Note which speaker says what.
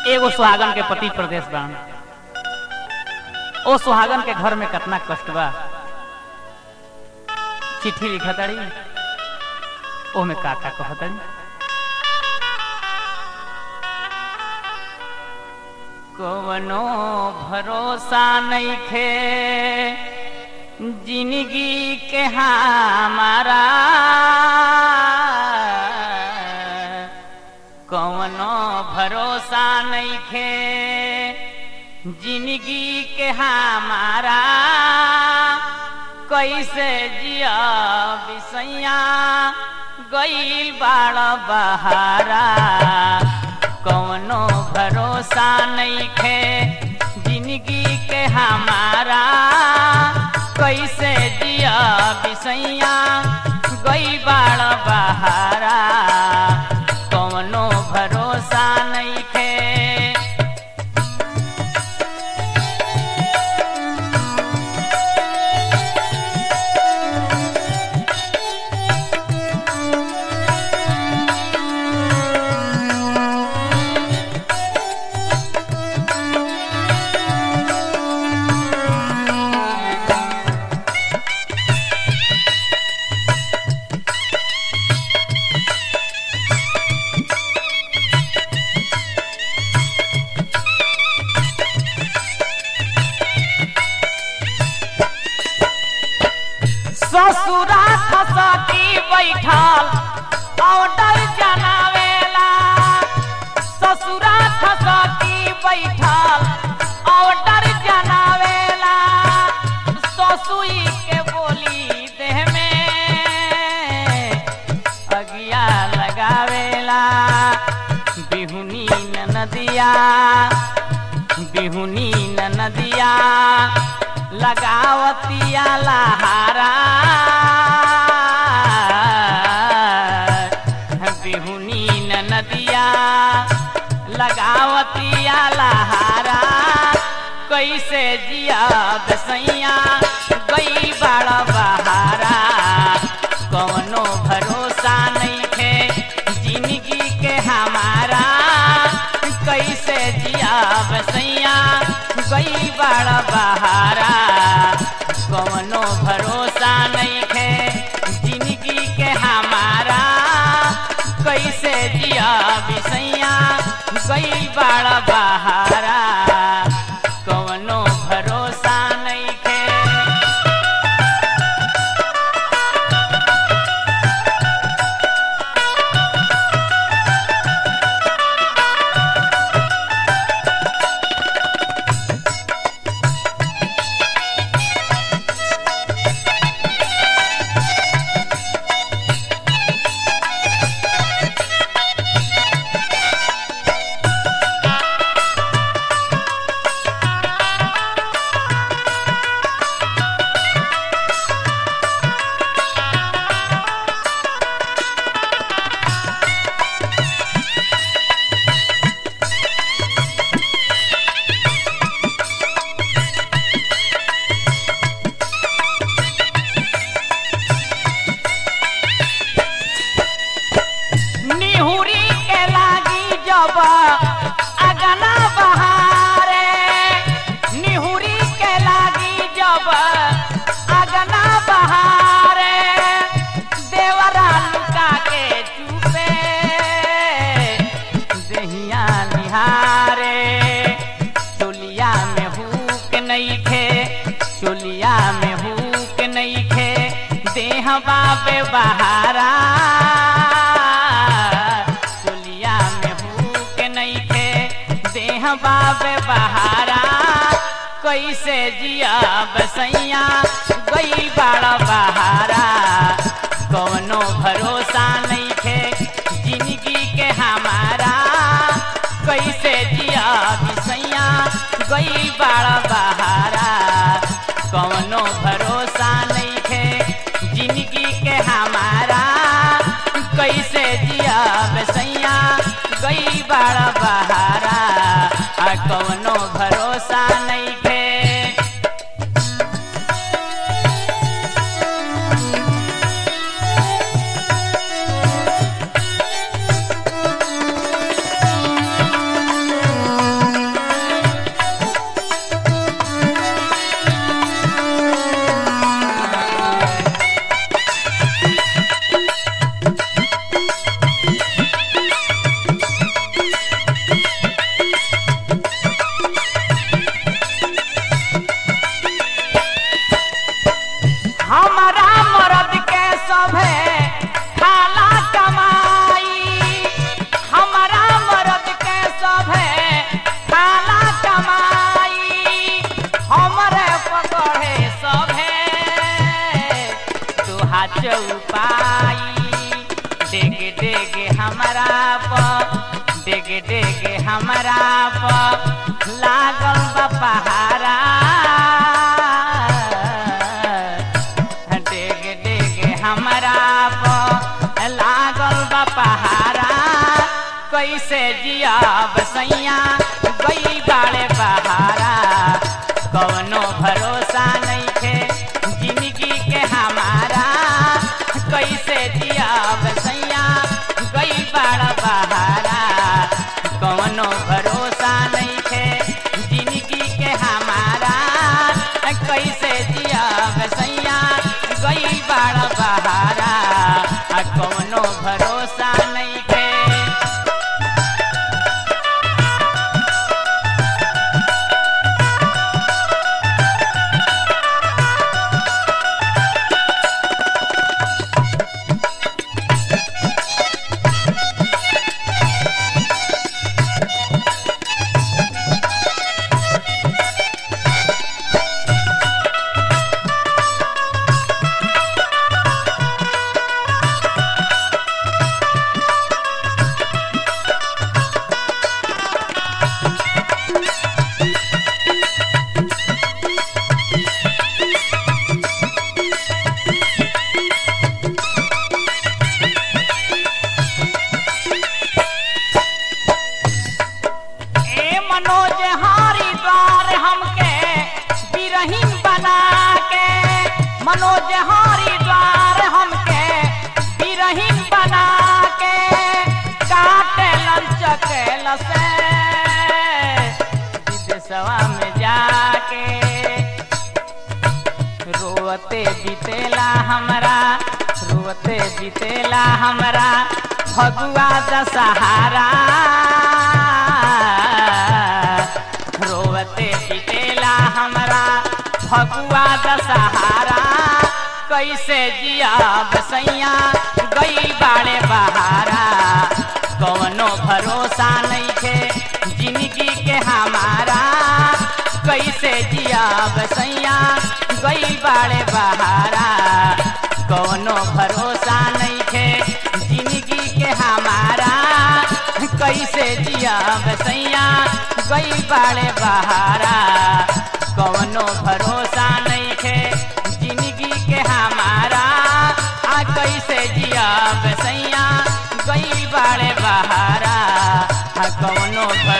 Speaker 1: एगो सुहागन के पति प्रदेश बान ओ सुहागन के घर में कितना कष्ट बा चिट्ठी लिखताड़ी ओमे का का कहताड़ी कवनो भरोसा नहीं खे जिंदगी के हमारा कवनो भरोसा नहीं खे जिंदगी के हमारा कैसे जिया बिसैया गईल बाड़ बहारा कवनो भरोसा नहीं खे जिंदगी के हमारा कैसे जिया बिसैया गई बाड़ बहारा कवनो भरोसा नहीं खे ससुरा खसती बैठल ऑर्डर जनावेला ससुरा खसती बैठल ऑर्डर जनावेला ससुई के बोली देह में अगिया लगावेला बिहुनी नदिया बिहुनी नदिया लगावतिया लहारा बिहुनी नदिया लगावतिया लहारा कैसे जिया बसैया गई बड़ बहारा कवनो भरोसा नहीं थे जिंदगी के हमारा कैसे जिया बसैया गई बड़ बहारा कवनो भरोसा नहीं थे जिंदगी के हमारा कैसे जिया बिसैया गई बड़ बहारा कवनो भरोसा नहीं थे निहुरी के लागी जब अगना बहारे निहुरी के लागी जब अगना बहारे देवरा लुका के चुपे दहिया निहारे चोलिया में हुक नहीं खे चोलिया में हुक नहीं खे देह बाबे बहारा चोलिया में हुक नहीं खे देह बाबे बहारा कैसे जिया बसैया गई बड़ बहारा कवनो भरोसा नहीं खे जिंदगी के हमारा कैसे जिया बिसैया गई बड़ बहारा कवनो भरोसा नहीं खे जिंदगी के हमारा कैसे जिया बसैया गई बड़ बहारा आ कवनो भरोसा नहीं खे
Speaker 2: Thank
Speaker 1: चौपाई डेग डेग हमारा प डेग डेग हमारा प लागल बा पहारा डेग डेग हमारा प लागल बा पहारा कैसे जियाब सैया गई बाड़े बहारा कवनो भरोसा नहीं थे जिंदगी के हमारा कैसे जियाब सैया गई बाड़ा बहारा कवनो भरोसा नहीं थे जिंदगी के हमारा कैसे जियाब सैया गई बाड़ा बहारा कवनो भरोसा नहीं थे ए मनोज हारी द्वार हमके बिरहीन बना के मनोज हारी द्वार हमके बिरहीन बना के काटे लंचकेल से विदेशवा में जाके रोते बीतेला हमरा रोते बीतेला हमरा फगुआ दशहारा रोते बीतेला हमरा फगुआ दशहारा कैसे जियाब सैया गई बाड़े बहारा कवनो भरोसा नहीं थे जिंदगी के हमारा कैसे जियाब सैया गई बाड़े बहारा कवनो भरोसा नहीं थे जिंदगी के हमारा कैसे जियाब सैया गई बाड़े बहारा कवनो भरोसा नहीं थे जिंदगी के हमारा आ कैसे जियाब सैया गई बाड़े बहारा आ कवनो भरोसा